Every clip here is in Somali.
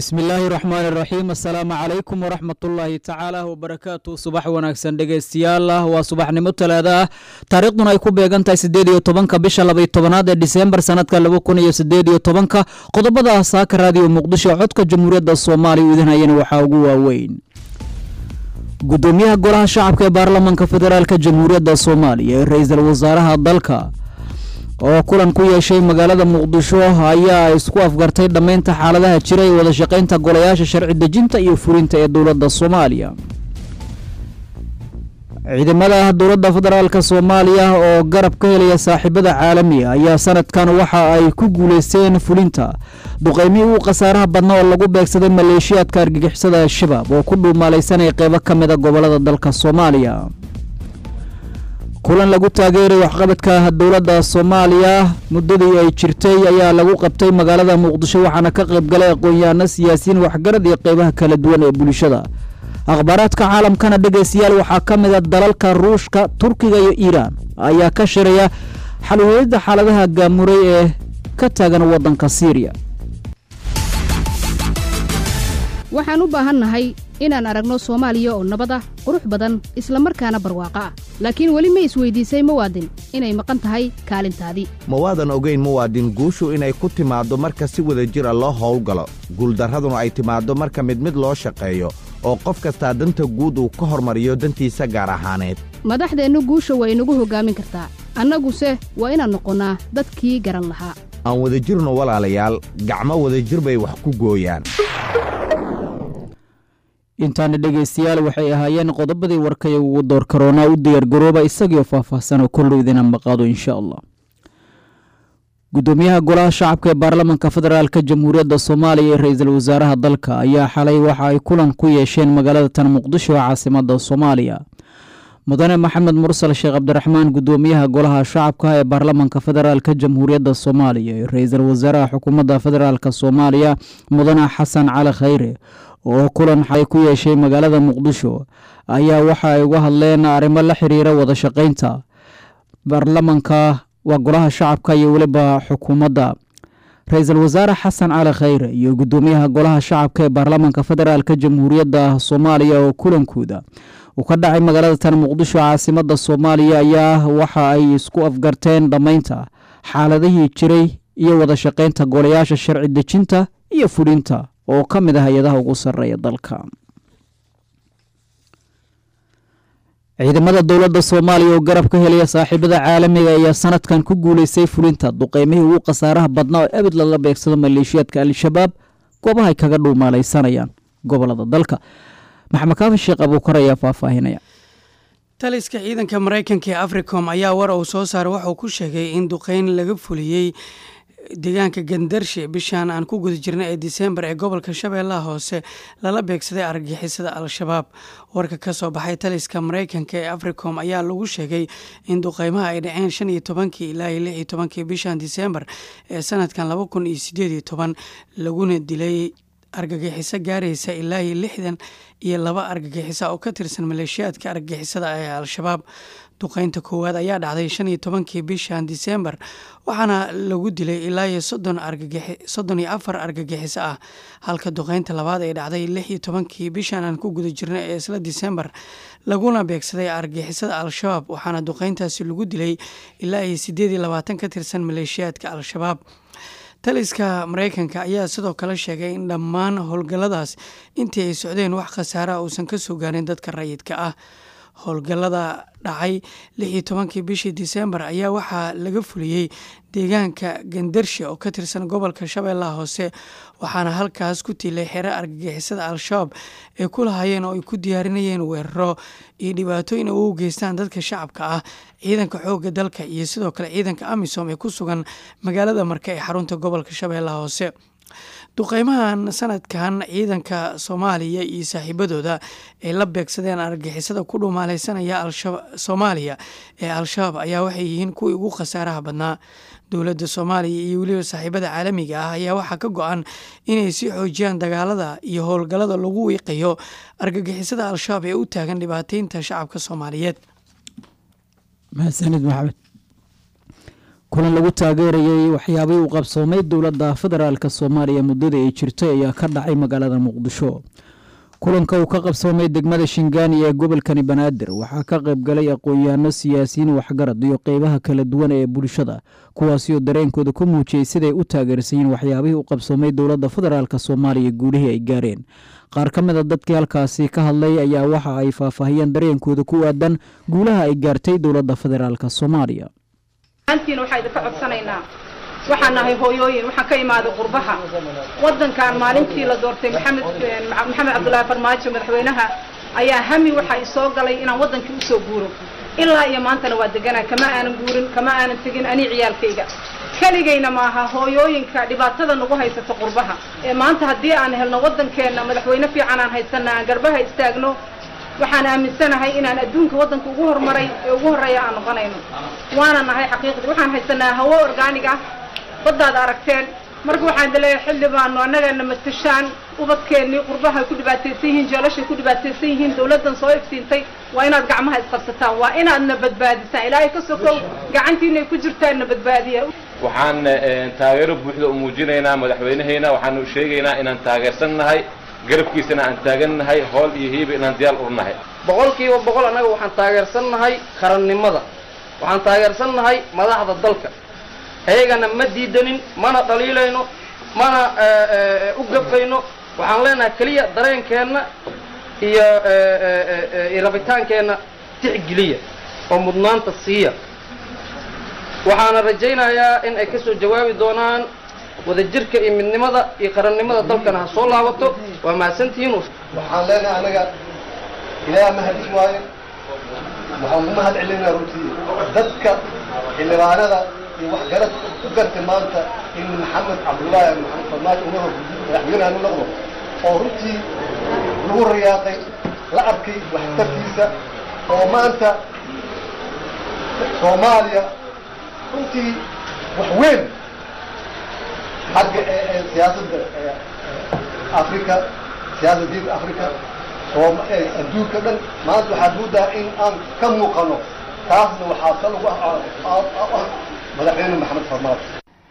bismi illaahi raxmaan iraxiim assalaamu calaykum waraxmatullaahi tacaala wabarakaatu subax wanaagsan dhegeystayaal ah waa subaxnimo talaada ah taariikhduna ay ku beegan tahay siddeed iyo tobanka bisha labaiyo tobanaad ee diseembar sanadka laba kun iyo siddeed iyo tobanka qodobada ah saaka raadiyo muqdisho codka jamhuuriyadda soomaaliya u idinhayana waxaa ugu waaweyn gudoomiyaha golaha shacabka ee baarlamaanka federaalk jamhuuriyadda soomaaliya ee ra-iisul wasaaraha dalka oo kulan ku yeeshay magaalada muqdisho ayaa isku afgartay dhammaynta xaaladaha jira ee wada shaqaynta golayaasha sharci dejinta iyo fulinta ee dowladda soomaaliya ciidamada dowladda federaalk soomaaliya oo garab ka helaya saaxiibada caalamiga ayaa sanadkan waxa ay ku guuleysteen fulinta duqeymihii uu khasaaraha badna oo lagu beegsaday maleeshiyaadka argagixisada al-shabaab oo ku dhuumaalaysanaya qeybo ka mida gobolada dalka soomaaliya kulan lagu taageeray waxqabadka dowladda soomaaliya muddadii ay jirtay ayaa lagu qabtay magaalada muqdisho waxaana ka qayb galay aqoon-yahaano siyaasiyiin waxgarad iyo qeybaha kala duwan ee bulshada akhbaaraadka caalamkana dhegeystayaal waxaa ka mid a dalalka ruushka turkiga iyo iiraan ayaa ka shiraya xalweelida xaaladaha gaamuray ee ka taagan waddanka siiriya waxaan u baahannahay inaan aragno soomaaliya oo nabad ah qurux badan isla markaana barwaaqo ah laakiin weli ma isweydiisay muwaadin inay maqan tahay kaalintaadii ma waadan ogayn muwaadin guushu inay ku timaaddo marka si wada jir a loo howlgalo guuldarraduna ay timaaddo marka mid mid loo shaqeeyo oo qof kastaa danta guud uu ka hormariyo dantiisa gaar ahaaneed madaxdeennu guusha waa inagu hoggaamin kartaa annaguse waa inaan noqonnaa dadkii garan lahaa aan wadajirno walaalayaal gacmo wadajir bay wax ku gooyaan intaana dhegeystayaal waxay ahaayeen qodobadii warkaya ugu door karoonaa u diyaargarooba isagiioo faahfaahsanoo kollow idina maqaado insha allah gudoomiyaha golaha shacabka ee baarlamaanka federaalk jamhuuriyadda soomaaliya ee ra-iisul wasaaraha dalka ayaa xalay waxa ay kulan ku yeesheen magaalada tan muqdisho ee caasimada soomaaliya mudane maxamed mursal sheekh cabdiraxmaan gudoomiyaha golaha shacabka ee baarlamaanka federaalk jamhuuriyadda soomaaliya ee ra-iisul wasaaraha xukuumadda federaalk soomaaliya mudane xasan cali khayre oo kulan xalay ku yeeshay magaalada muqdisho ayaa waxa ay uga hadleen arrimo la xiriira wada shaqaynta baarlamanka waa golaha shacabka iyo weliba xukuumadda ra-iisul wasaare xasan cali khayre iyo gudoomiyaha golaha shacabka ee baarlamaanka federaalk jamhuuriyadda soomaaliya oo kulankooda uu ka dhacay magaalada tan muqdisho caasimada soomaaliya ayaa waxa ay isku afgarteen dhammaynta xaaladihii jiray iyo wada shaqaynta golayaasha sharci dejinta iyo fulinta oo ka mid ah hay-adaha ugu sarreeya dalka ciidamada dowladda soomaaliya oo garab ka helaya saaxiibada caalamiga ayaa sanadkan ku guuleystay fulinta duqeymihii ugu khasaaraha badnaa oo abid laga beegsado maleeshiyaadka al-shabaab goobahay kaga dhuumaalaysanayaan gobolada dalka maxamed kaafi sheekh abuukar ayaa faahfaahinaya taliska ciidanka maraykanka ee africom ayaa war uu soo saaray waxauu ku sheegay in duqeyn laga fuliyey deegaanka gandarshe bishan aan ku guda jirnay ee diseembar ee gobolka shabeellaha hoose lala beegsaday argagixisada al-shabaab warka ka soo baxay taliska maraykanka ee africom ayaa lagu sheegay in duqeymaha ay dhaceen shan iyo tobankii ilaa iyo lix iyo tobankii bishan diseembar ee sanadkan laba kun iyo sideed iyo toban laguna dilay argagixiso gaaraysa ilaa iyo lixdan iyo laba argagixisa oo ka tirsan maleeshiyaadka argagixisada ee al-shabaab duqeynta koowaad ayaa dhacday shan iyo tobankii bishan diseembar waxaana lagu dilay ilaa iyo soddon soddon iyo afar argagixiso ah halka duqeynta labaad ay dhacday lix iyo tobankii bishan aan ku guda jirnay ee isla diseembar laguna beegsaday argagixisada al-shabaab waxaana duqeyntaasi lagu dilay ilaa iyo sideed iyo labaatan ka tirsan maleeshiyaadka al-shabaab taliska maraykanka ayaa sidoo kale sheegay in dhammaan howlgalladaas intii ay socdeen wax khasaara uusan ka soo gaarin dadka rayidka ah howlgallada dhacay lix iyo tobankii bishii diseembar ayaa waxaa laga fuliyey deegaanka gandarshe oo ka tirsan gobolka shabeellaha hoose waxaana halkaas ku tiilay xero argagixisada al-shabaab ay ku lahaayeen oo ay ku diyaarinayeen weeraro iyo dhibaatooyin ay u geystaan dadka shacabka ah ciidanka xoogga dalka iyo sidoo kale ciidanka amisom ee ku sugan magaalada marka ee xarunta gobolka shabeellaha hoose duqeymahan sanadkan ciidanka soomaaliya iyo saaxiibadooda ay la beegsadeen argagixisada ku dhumaalaysanaya soomaaliya ee al-shabaab ayaa waxay yihiin kuwii ugu khasaaraha badnaa dowladda soomaaliya iyo weliba saaxiibada caalamiga ah ayaa waxaa ka go-an inay sii xoojiyaan dagaalada iyo howlgallada lagu wiiqayo argagixisada al-shabaab ee u taagan dhibaateynta shacabka soomaaliyeed mahadsanid maxamed kulan lagu taageerayay waxyaabihii u qabsoomay dowladda federaalk soomaaliya muddada ay jirtay ayaa ka dhacay magaalada muqdisho kulanka uu ka qabsoomay degmada shingaani ee gobolkani banaadir waxaa ka qayb galay aqoon-yahanno siyaasiyiin waxgarad iyo qeybaha kala duwan ee bulshada kuwaasi oo dareenkooda ku muujiyey siday u taageersayiin waxyaabihii u qabsoomay dowladda federaalk soomaaliya guulihii ay gaareen qaar ka mid a dadkii halkaasi ka hadlay ayaa waxa ay faahfaahiyeen dareenkooda ku aadan guulaha ay gaartay dowladda federaalk soomaaliya antiina waxaa idinka codsanaynaa waxaan nahay hooyooyin waxaan ka imaaday qurbaha waddankan maalintii la doortay maxamed maxamed cabdullaahi farmaajo madaxweynaha ayaa hami waxaa isoo galay inaan waddankii usoo guuro ilaa iyo maantana waa deganaa kama aanan guurin kama aanan tegin anii ciyaalkayga keligayna maaha hooyooyinka dhibaatada nagu haysata qurbaha ee maanta haddii aan helno waddankeenna madaxweyne fiican aan haysana aan garbaha istaagno waxaan aaminsanahay inaan adduunka waddanka ugu horumaray ee ugu horreeya aan noqonayno waana nahay xaqiiqdii waxaan haysanaa hawo orgaanig ah baddaad aragteen marka waxaan daleeyahay xilli baanu annagana matashaan ubadkeennii qurbahay ku dhibaataysan yihiin jeelashay ku dhibaataysan yihiin dawladdan soo iftiintay waa inaad gacmaha isqabsataan waa inaadna badbaadisaan ilaahay ka sokow gacantiinay ku jirtaanna badbaadiya waxaan taageero buuxda u muujinaynaa madaxweynehayna waxaanu sheegaynaa inaan taageersan nahay garabkiisana aan taagan nahay hool iyo hiiba inaan diyaal u nahay boqolkiiba boqol annaga waxaan taageersan nahay qarannimada waxaan taageersan nahay madaxda dalka ayagana ma diidanin mana dhaliilayno mana u gafayno waxaan leenahay keliya dareenkeenna iyo rabitaankeenna tixgeliya oo mudnaanta siiya waxaana rajaynayaa in ay ka soo jawaabi doonaan wadajirka iyo midnimada iyo qarannimada dalkana ha soo laabato waa mahadsantihiin waxaan leenahay anaga ilaaha mahadis waaye waxaan ku mahad celinaa runtii dadka xildhibaanada iyo waxgarad u gartay maanta in maxamed cabdullaahi maxamed farmaajo umada madaxweynaha u noqdo oo runtii lagu rayaaqay la arkay waxtarkiisa oo maanta soomaaliya runtii wax weyn xagga siyaasadda africa siyaasaddiinka africa adduunka dhan maanta waxaad moodaa in aan ka muuqano taasna waxaa ka lagu ah madaxweyne maxamed farmaajo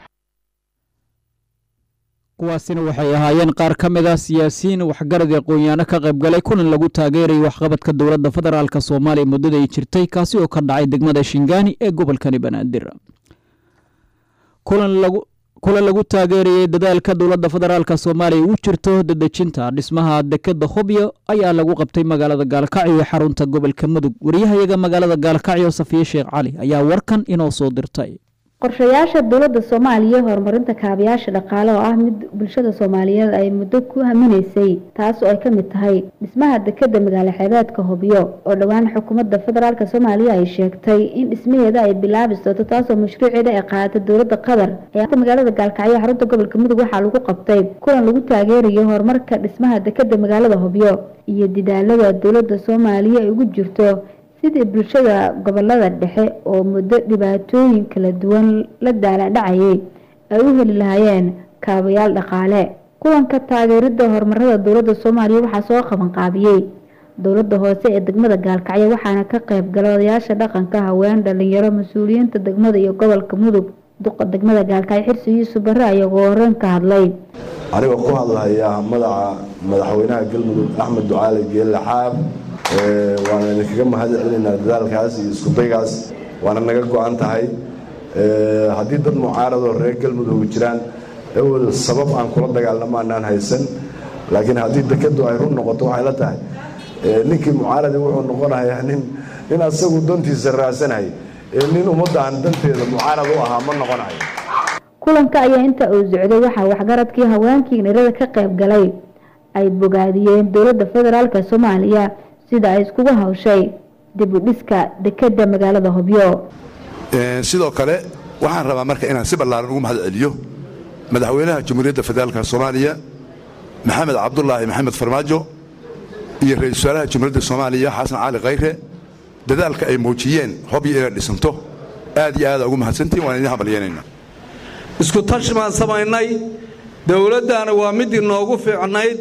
kuwaasina waxay ahaayeen qaar ka mid ah siyaasiyiin waxgarad ee aqoon-yaano ka qayb galay kulan lagu taageerayay waxqabadka dowladda federaalk soomaaliya muddada ay jirtay kaasi oo ka dhacay degmada shingaani ee gobolkani banaadir kulan lagu kulan lagu taageerayay dadaalka dowladda federaalk soomaaliya u jirto dadejinta dhismaha dekeda hobyo ayaa lagu qabtay magaalada gaalkacyo ee xarunta gobolka mudug wariyahayaga magaalada gaalkacyo safiye sheekh cali ayaa warkan inoo soo dirtay qorshayaasha dowladda soomaaliya horumarinta kaabayaasha dhaqaale oo ah mid bulshada soomaaliyeed ay muddo ku haminaysay taas oo ay ka mid tahay dhismaha dekeda magaalo xeebeedka hobyo oo dhowaan xukuumadda federaalk soomaaliya ay sheegtay in dhismaheeda ay bilaabi doonto taasoo mashruuceeda ay qaadatay dowladda qatar ee magaalada gaalkacyo xarunta gobolka mudug waxaa lagu qabtay kulan lagu taageerayo horumarka dhismaha dekeda magaalada hobyo iyo didaalada dowladda soomaaliya ay ugu jirto sidii bulshada gobolada dhexe oo muddo dhibaatooyin kala duwan la daaladhacayay ay u heli lahaayeen kaabayaal dhaqaale kulanka taageerida horumarada dowladda soomaaliya waxaa soo qabanqaabiyey dowladda hoose ee degmada gaalkacyo waxaana ka qayb galay odayaasha dhaqanka haween dhalinyaro mas-uuliyiinta degmada iyo gobolka mudug duqa degmada gaalkacyo xirsi yuusuf barre ayagoo horeen ka hadlay anigoo ku hadlahaya madaca madaxweynaha galmudug axmed ducaali geelle xaab waana idinkaga mahad celinaynaa dadaalkaas iyo iskudaygaas waana naga go-an tahay haddii dad mucaaradoo reer galmudug jiraan awel sabab aan kula dagaalamo anaan haysan laakiin haddii dekadu ay run noqoto waxay la tahay ninkii mucaaradi wuxuu noqonayaa nin nin asagu dantiisa raadsanhay nin ummaddan danteeda mucaarad u ahaa ma noqonayo kulanka ayaa inta uu socday waxaa waxgaradkii haweenkii nirada ka qayb galay ay bogaadiyeen dowladda federaalk soomaaliya sida ay iskugu hawshay dib u dhiska dekeda magaalada hobyo sidoo kale waxaan rabaa marka inaan si ballaaran ugu mahad celiyo madaxweynaha jamhuuriyadda federaalka soomaaliya maxamed cabdulaahi maxamed farmaajo iyo ra-isul wasaaraha jamhuuriyadda soomaaliya xasan cali khayre dadaalka ay muujiyeen hobyo inay dhisanto aad iyo aada ugu mahadsantihin waan idin hambalyeynayna isku tashi baan samaynay dowladdaana waa mid inoogu fiicnayd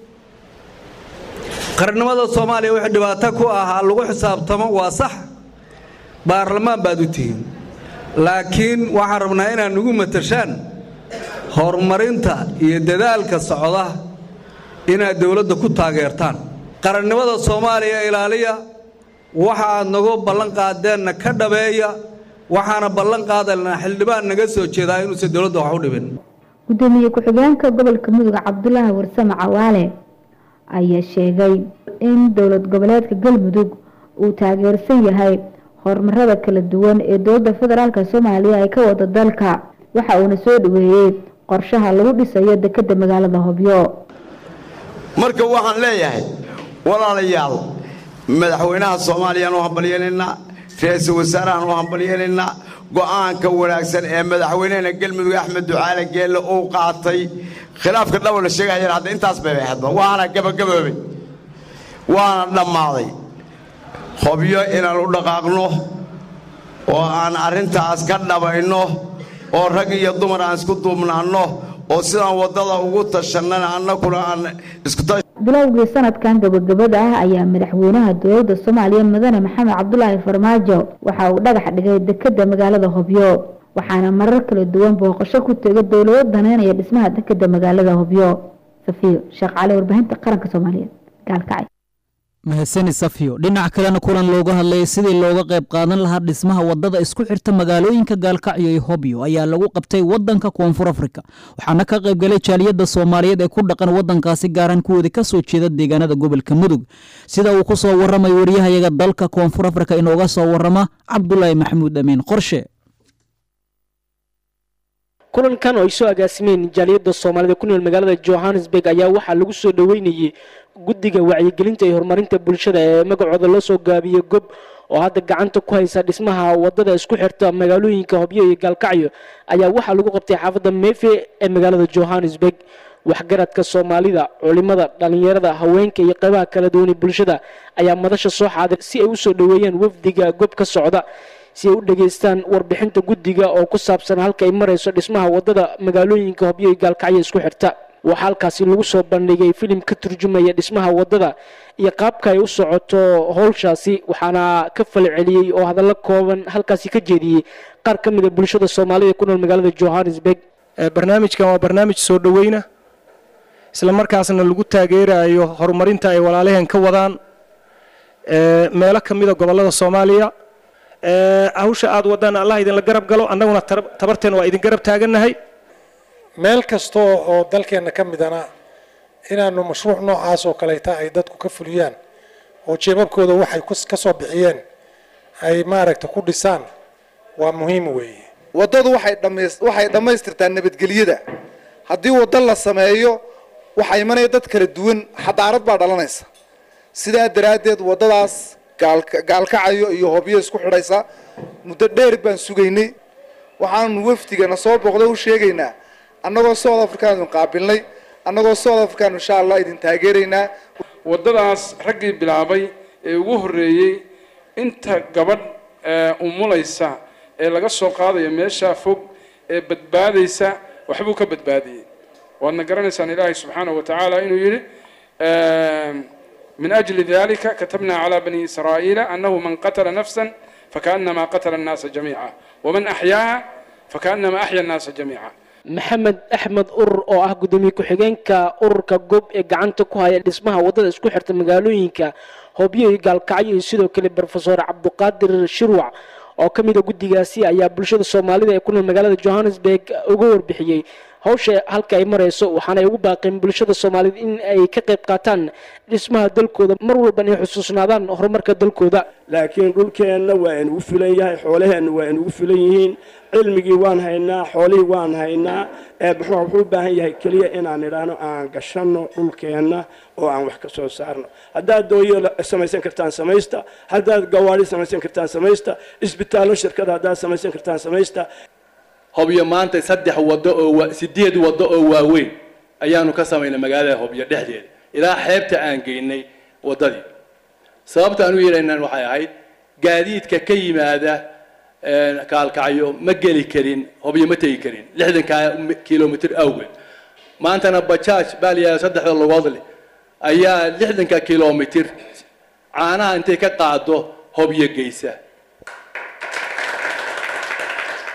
qarnimada soomaaliya wixii dhibaato ku ahaa lagu xisaabtamo waa sax baarlamaan baad u tihiin laakiin waxaan rabnaa inaad nagu matashaan horumarinta iyo dadaalka socda inaad dowladda ku taageertaan qarannimada soomaaliya ilaaliya waxa aad nagu ballan qaadeenna ka dhabeeya waxaana ballan qaadaynaa xildhibaan naga soo jeedaa inuusan dowladda wax u dhibin gudoomiye ku-xigeenka gobolka mudug cabdulaahi warsame cawaale ayaa sheegay in dowlad goboleedka galmudug uu taageersan yahay horumarada kala duwan ee dowladda federaalk soomaaliya ay ka wada dalka waxa uuna soo dhaweeyey qorshaha lagu dhisayo dekeda magaalada hobyo marka waxaan leeyahay walaalayaal madaxweynaha soomaaliyaan u hambalyeelaynaa ra-iisul wasaarahaan u hambalyeelaynaa go'aanka wanaagsan ee madaxweynehena galmudug axmed ducaale geelle uu qaatay khilaafka dhabo la sheegaya hadda intaas bay ahaydba waana gabagaboobay waana dhammaaday hobyo inaan u dhaqaaqno oo aan arrintaas ka dhabayno oo rag iyo dumar aan isku duubnaanno oo sidaan waddada ugu tashannana annaguna aan iskuta bilowgii sanadkan gabagabada ah ayaa madaxweynaha dowladda soomaaliya mudane maxamed cabdulaahi farmaajo waxa uu dhagax dhigay dekeda magaalada hobyo waxaana marar kala duwan booqasho ku tegay dowlado daneynaya dhismaha dekeda magaalada hobyo safiyo sheekh cali warbaahinta qaranka soomaaliyeed gaalkacay mahadsani safiyo dhinac kalena kulan looga hadlayay sidii looga qayb qaadan lahaa dhismaha wadada isku xirta magaalooyinka gaalkacyo iyo hobyo ayaa lagu qabtay wadanka koonfur afrika waxaana ka qaybgalay jaaliyadda soomaaliyeed ee ku dhaqan wadankaasi gaaran kuwooda ka soo jeeda deegaanada gobolka mudug sida uu ku soo waramay waryahayaga dalka koonfur afrika inooga soo warama cabdulaahi maxamuud amiin qorshe kulankan oo ay soo agaasimeen jaaliyadda soomaalida ku nool magaalada johannesburg ayaa waxaa lagu soo dhoweynayey guddiga wacyigelinta iyo horumarinta bulshada ee magacooda loo soo gaabiyey gob oo hadda gacanta ku haysa dhismaha wadada isku xirta magaalooyinka hobyo iyo gaalkacyo ayaa waxaa lagu qabtay xaafadda mefe ee magaalada johannesburg waxgaradka soomaalida culimada dhalinyarada haweenka iyo qeybaha kala duwan ee bulshada ayaa madasha soo xaadir si ay usoo dhoweeyaan wafdiga gob ka socda si ay u dhageystaan warbixinta guddiga oo ku saabsan halka ay marayso dhismaha wadada magaalooyinka hobyo iyo gaalkacyo isku xirta waxaa halkaasi lagu soo bandhigay filim ka turjumaya dhismaha wadada iyo qaabka ay u socoto howshaasi waxaana ka falceliyey oo hadallo kooban halkaasi ka jeediyey qaar ka mid a bulshada soomaalida ku nool magaalada johannesburg barnaamijkan waa barnaamij soo dhoweyna isla markaasna lagu taageerayo horumarinta ay walaalaheen ka wadaan meelo ka mida gobolada soomaaliya hawsha aad wadaan allah idinla garab galo annaguna tabarteena waa idin garab taagannahay meel kasta oo dalkeenna ka midana inaanu mashruuc noocaas oo kaleeta ay dadku ka fuliyaan oo jeebabkooda waxay ka soo bixiyeen ay maaragta ku dhisaan waa muhiim weeye waddadu waxay dhamays waxay dhammaystirtaa nabadgelyada haddii waddo la sameeyo waxaa imanaya dad kala duwan xadaarad baa dhalanaysa sidaa daraaddeed waddadaas gaalka gaalkacayo iyo hobyo isku xidhaysa muddo dheer baan sugaynay waxaanu wafdigana soo booqda u sheegaynaa annagoo south africaanu qaabilnay annagoo south africaanu insha allah idin taageeraynaa waddadaas raggii bilaabay ee ugu horreeyey inta gabadh umulaysa ee laga soo qaadayo meeshaa fog ee badbaadaysa waxbuu ka badbaadiyey waadna garanaysaan ilaahay subxaanahu wa tacaala inuu yidhi من أجل ذلك كتبنا على بني إسرائيل أنه من قتل نفسا فكأنما قتل الناس جميعا ومن أحياها فكأنما أحيا الناس جميعا maxamed axmed urur oo ah gudoomiye ku-xigeenka ururka gob ee gacanta ku haya dhismaha wadada isku xirta magaalooyinka hobyo iyo gaalkacyo iyo sidoo kale brofesor cabduqaadir shirwac oo ka mid a guddigaasi ayaa bulshada soomaalida ee ku nool magaalada johannesburg uga warbixiyey hawsha halka ay marayso waxaana ay ugu baaqeen bulshada soomaaliyed in ay ka qayb qaataan dhismaha dalkooda mar walba inay xusuusnaadaan horumarka dalkooda laakiin dhulkeenna waa inugu filan yahay xoolaheenna waa inugu filan yihiin cilmigii waan haynaa xoolihii waan haynaa muxuu wuxuu u baahan yahay keliya inaan idhaahno aan gashanno dhulkeenna oo aan wax ka soo saarno haddaad dooyo samaysan kartaan samaysta haddaad gawaari samaysan kartaan samaysta isbitaallo shirkada haddaad samaysan kartaan samaysta hobyo maanta saddex waddo oo sideed waddo oo waaweyn ayaanu ka samaynay magaalada hobyo dhexdeeda ilaa xeebta aan geynay waddadii sababta aan u yeelaynaan waxay ahayd gaadiidka ka yimaada kaalkacyo ma geli karin hobyo ma tegi karin lixdanka kilomitr awgeed maantana bajaaj baa la yidhahda saddexda lugood leh ayaa lixdanka kilomitr caanaha intay ka qaado hobyo geysa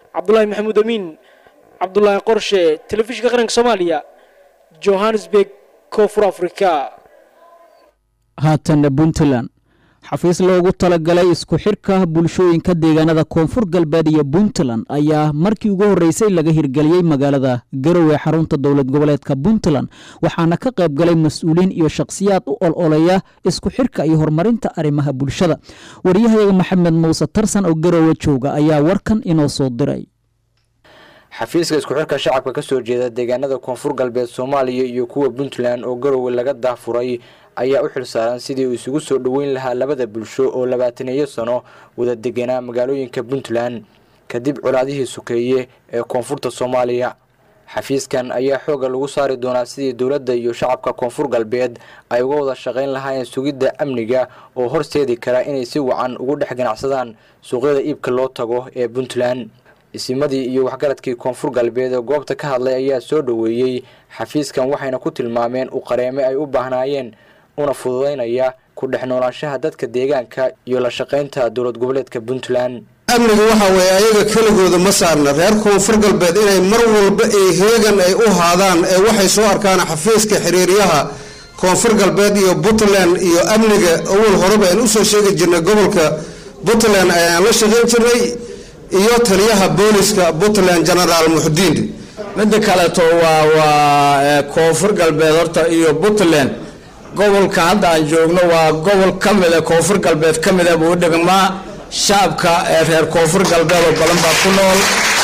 cabdulaahi maxamuud amiin cabdulaahi qorshe telefishinka qaranka soomaaliya johannesburg koonfur africa haatanna puntland xafiis loogu talagalay isku xirka bulshooyinka deegaanada koonfur galbeed iyo puntland ayaa markii ugu horreysay laga hirgeliyey magaalada garowe xarunta dowlad goboleedka puntland waxaana ka qayb galay mas-uuliin iyo shakhsiyaad u ololeya isku xirka iyo horumarinta arrimaha bulshada wariyahayaga maxamed muuse tarsan oo garowe jooga ayaa warkan inoo soo diray xafiiska isku xirka shacabka ka soo jeeda deegaanada koonfur galbeed soomaaliya iyo kuwa puntland oo garowe laga daafuray ayaa u xilsaaran sidii uu isugu soo dhoweyn lahaa labada bulsho oo labaataneeyo sano wada deganaa magaalooyinka puntland kadib colaadihii sukeeye ee koonfurta soomaaliya xafiiskan ayaa xooga lagu saari doonaa sidii dowladda iyo shacabka koonfur galbeed ay uga wada shaqayn lahaayeen sugidda amniga oo horseedi kara inay si wacan ugu dhex ganacsadaan suuqyada iibka loo tago ee puntland isimadii iyo waxgaradkii koonfur galbeed ee goobta ka hadlay ayaa soo dhoweeyey xafiiskan waxayna ku tilmaameen u qareeme ay u baahnaayeen una fududaynaya ku dhex noolaanshaha dadka deegaanka iyo la shaqaynta dowlad goboleedka puntland amniga waxa weeye ayaga keligooda ma saarna reer koonfur galbeed inay mar walba ay heegan ay u haadaan ee waxay soo arkaan xafiiska xiriiryaha koonfur galbeed iyo puntland iyo amniga awal horeba aan usoo sheegi jirnay gobolka puntland ayaan la shaqayn jirnay iyo taliyaha booliska puntland genaraal muxdiin midda kaleeto waa waa koonfur galbeed horta iyo puntland gobolka hadda aan joogno waa gobol ka mida koonfur galbeed ka mida buu dhigmaa shacabka ee reer koonfur galbeed oo badan baa ku nool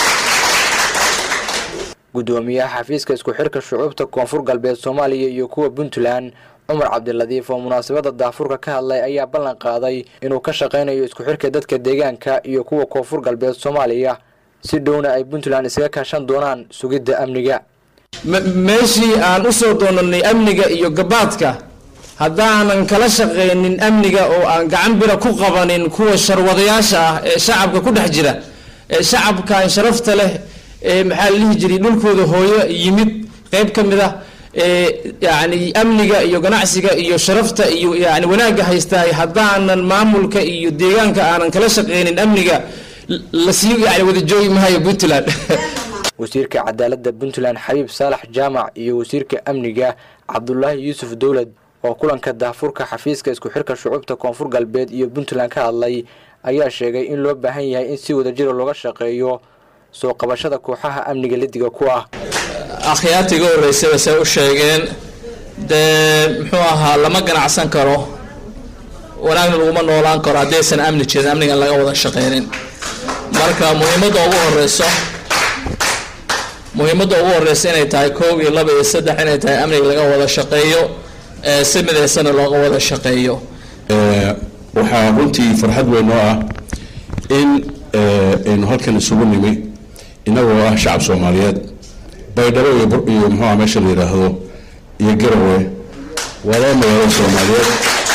gudoomiyaha xafiiska isku xirka shucuubta koonfur galbeed soomaaliya iyo kuwa puntland cumar cabdiladiif oo munaasabada daafurka ka hadlay ayaa ballan qaaday inuu ka shaqaynayo isku xirka dadka deegaanka iyo kuwa koonfur galbeed soomaaliya si dhowna ay puntland iskaga kaashan doonaan sugidda amniga meeshii aan usoo doonanay amniga iyo gabaadka haddaanan kala shaqaynin amniga oo aan gacan bira ku qabanin kuwa sharwadayaasha ah ee shacabka ku dhex jira ee shacabkan sharafta leh ee maxaa la dhihi jiray dhulkooda hooyo yimid qeyb ka mid ah ee yacni amniga iyo ganacsiga iyo sharafta iyo yani wanaagga haystaay haddaanan maamulka iyo deegaanka aanan kala shaqaynin amniga lasii yani wada joogi mahayo puntland wasiirka cadaaladda puntland xabiib saalax jaamac iyo wasiirka amniga cabdulaahi yuusuf dowlad oo kulanka daafurka xafiiska isku xirka shucuubta koonfur galbeed iyo puntland ka hadlay ayaa sheegay in loo baahan yahay in si wadajira looga shaqeeyo soo qabashada kooxaha amniga lidiga ku ah akhyaarta iga horreysaba say u sheegeen dee muxuu ahaa lama ganacsan karo wanaagna laguma noolaan karo haddaysan amni jirin amnigan laga wada shaqeynin marka muhiimadda ugu horeyso muhiimadda ugu horeysa inay tahay koob iyo laba iyo saddex inay tahay amniga laga wada shaqeeyo si midaysana looga wada shaqeeyo waxaa runtii farxad weyn oo ah in aynu halkan isugu nimi inagoo ah shacab soomaaliyeed baydhabo iyo iyo muxuuha meesha la yidhaahdo iyo garowe waa laba magaalo soomaaliyeed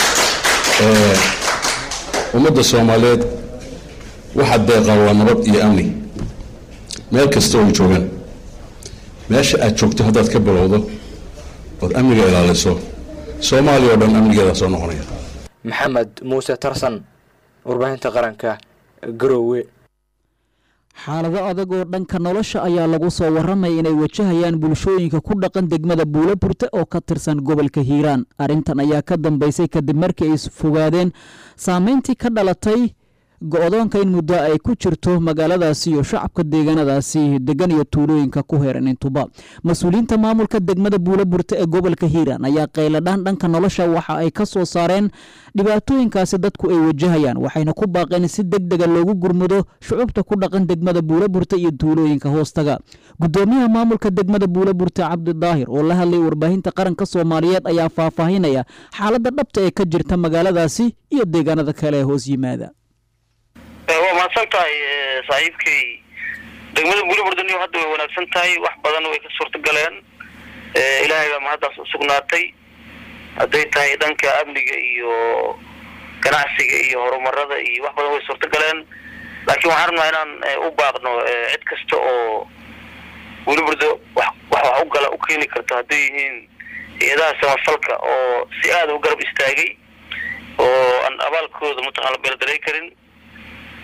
ummadda soomaaliyeed waxaa deeqa waa nabad iyo amni meel kasta oo ay joogaan meesha aad joogto haddaad ka bilowdo ood amniga ilaaliso soomaaliya oo dhan amnigeeda soo noqonaya maxamed muuse tarsan warbaahinta qaranka garowe xaalado adag oo dhanka nolosha ayaa lagu soo waramaya inay wajahayaan bulshooyinka ku dhaqan degmada buulaburte oo ka tirsan gobolka hiiraan arrintan ayaa ka dambeysay kadib markii ay fogaadeen saameyntii ka dhalatay go-doonka in muddo ay ku jirto magaaladaasi iyo shacabka deegaanadaasi degan iyo tuulooyinka ku heeran intuba mas-uuliyiinta maamulka degmada buulaburte ee gobolka hiiraan ayaa qayladhaan dhanka nolosha waxa ay ka soo saareen dhibaatooyinkaasi dadku ay wajahayaan waxayna ku baaqeen si deg dega loogu gurmudo shucubta ku dhaqan degmada buulaburte iyo tuulooyinka hoostaga gudoomiyaha maamulka degmada buulaburte cabdi daahir oo la hadlay warbaahinta qaranka soomaaliyeed ayaa faahfaahinaya xaaladda dhabta ee ka jirta magaaladaasi iyo deegaanada kale ee hoos yimaada waa mahadsan tahay saaxiibkay degmada buuliburdaniyo hadda way wanaagsan tahay wax badan way ka suurta galeen ilaahay baa mahaddaas usugnaatay hadday tahay dhanka amniga iyo ganacsiga iyo horumarada iyo wax badan way suurta galeen laakiin waxaan rabnaa inaan u baaqno cid kasta oo buuliburdo wax wax wax u gala u keeni karto hadday yihiin hay-adaha samafalka oo si aada u garab istaagay oo aan abaalkooda mataqana la beeldaray karin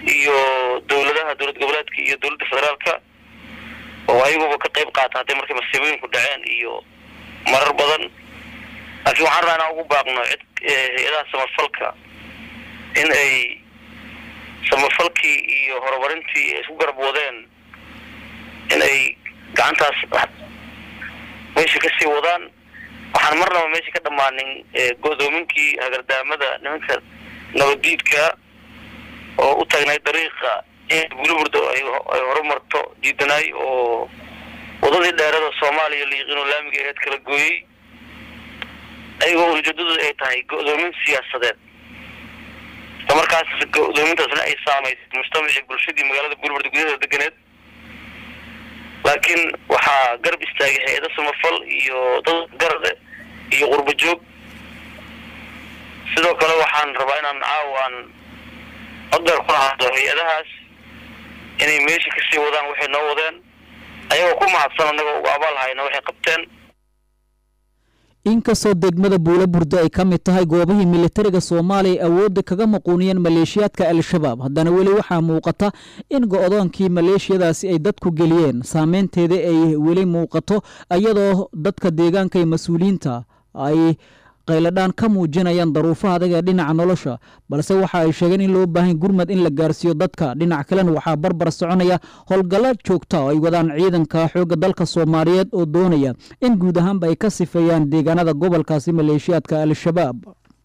iyo dowladaha dowlad goboleedka iyo dowladda federaalka oo ayaguba ka qayb qaata hadday markay masiibooyinku dhaceen iyo marar badan laakiin waxaan rabaa inaan ugu baaqno cid hay-adaha samafalka in ay samafalkii iyo horumarintii ay isku garab wadeen in ay gacantaas meesha kasii wadaan waxaan marnaba meesha ka dhammaanin go-doominkii hagardaamada nimanka nabaddiidka oo u taagnay dariiqa in buliburda ay horumarto diidanaay oo wadadii dheerada soomaaliya liiqinoo laamiga aheed kala gooyey ayagoo ujeedadooda ay tahay go-doomin siyaasadeed isla markaas go-doomintaasna ay saamaysay mujtamacii bulshadii magaalada buliburda gudaheeda deganeed laakiin waxaa garab istaagay hay-ado samafal iyo dad garade iyo qurbo joog sidoo kale waxaan rabaa inaan caawaan coddeer ku lahado hay-adahaas inay meesha kasii wadaan waxay noo wadeen ayagoo ku mahadsan annagoo ugu abaal hayna waxay qabteen inkastoo degmada buula burdo ay ka mid tahay goobihii militariga soomaaliya awoodda kaga maquuniyeen maleeshiyaadka al-shabaab haddana weli waxaa muuqata in go-doonkii maleeshiyadaasi ay dadku geliyeen saameynteeda ay weli muuqato iyadoo dadka deegaanka iyo mas-uuliyiinta ay qayladhaan ka muujinayaan daruufaha adag ee dhinaca nolosha balse waxa ay sheegeen in loo baahan gurmad in la gaarsiiyo dadka dhinac kalena waxaa barbar soconaya howlgalla joogta oo ay wadaan ciidanka xoogga dalka soomaaliyeed oo doonaya in guud ahaanba ay ka sifeeyaan deegaanada gobolkaasi maleeshiyaadka al-shabaab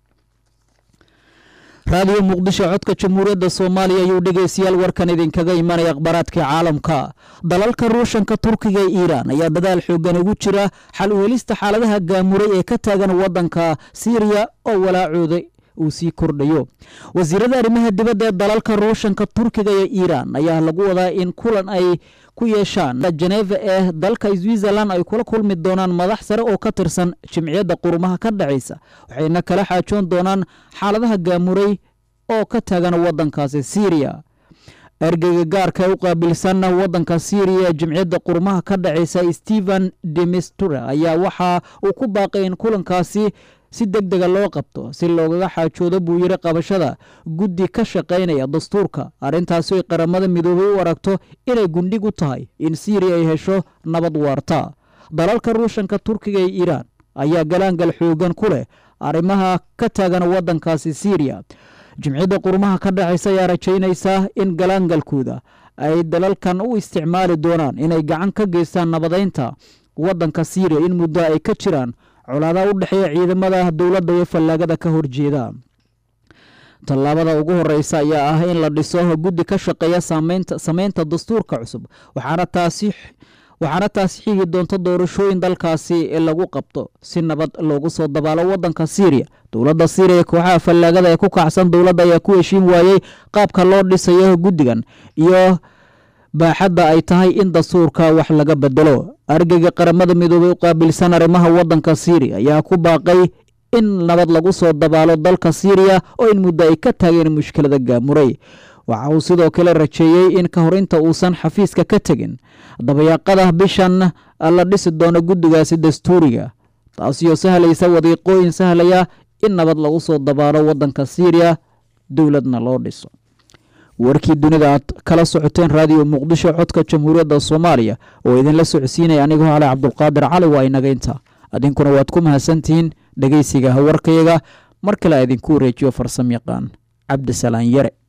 raadiyo muqdisho codka jamhuuriyadda soomaaliya ayuu dhegeystayaal warkan idinkaga imanaya akhbaaraadka caalamka dalalka ruushanka turkiga ee iiraan ayaa dadaal xoogan ugu jira xal u helista xaaladaha gaamuray ee ka taagan waddanka siiriya oo walaacooda uu sii kordhayo wasiirada arrimaha dibadda ee dalalka ruushanka turkiga ee iiraan ayaa lagu wadaa in kulan ay ku yeeshaan jeneva ee dalka switzerland ay kula kulmi doonaan madax sare oo ka tirsan jimciyadda qurumaha ka dhacaysa waxayna kala xaajoon doonaan xaaladaha gaamuray oo ka taagan waddankaasi syriya ergeyga gaarka ee u qaabilsan waddanka syriya ee jimciyadda qurumaha ka dhacaysa stephen demistura ayaa waxa uu ku baaqay in kulankaasi si deg dega loo qabto si loogaga xaajoodo buu yidhi qabashada guddi ka shaqaynaya dastuurka arrintaasi ay qaramada midoobay u aragto inay gundhig u tahay in syriya ay hesho nabad waarta dalalka ruushanka turkiga ee iiraan ayaa galaangal xoogan ku leh arrimaha ka taagan waddankaasi syriya jimciyadda qurumaha ka dhexaysa ayaa rajaynaysaa in galaangalkooda ay dalalkan u isticmaali doonaan inay gacan ka geystaan nabadaynta waddanka syriya in muddo ay ka jiraan colaadaha u dhexeeya ciidamada dowladda iyo fallaagada ka horjeeda tallaabada ugu horeysa ayaa ah in la dhiso guddi ka shaqeeya sameynta dastuurka cusub waxaana taasi waxaana taasi xigi doonta doorashooyin dalkaasi lagu qabto si nabad loogu soo dabaalo waddanka syriya dowladda syriya kooxaha fallaagada ee ku kacsan dowladda ayaa ku heshiin waayey qaabka loo dhisayo guddigan iyo baaxadda ay tahay in dastuurka wax laga bedelo argeyga qaramada midoobay u qaabilsan arrimaha waddanka syriya ayaa ku baaqay in nabad lagu soo dabaalo dalka syriya oo in muddo ay ka taageen mushkilada gaamuray waxa uu sidoo kale rajeeyey in ka hor inta uusan xafiiska ka tegin dabayaaqada bishan la dhisi doono guddigaasi dastuuriga taasiyoo sahlaysa wadiiqooyin sahlaya in nabad lagu soo dabaalo waddanka syriya dowladna loo dhiso warkii dunida aad kala socoteen raadiyo muqdisho codka jamhuuriyadda soomaaliya oo idinla socodsiinaya anigoo cali cabdulqaadir cali waa inaga inta adinkuna waad ku mahadsantihiin dhegeysiga warkayaga mar kale a idinku wareejiyo farsam yaqaan cabdisalaan yare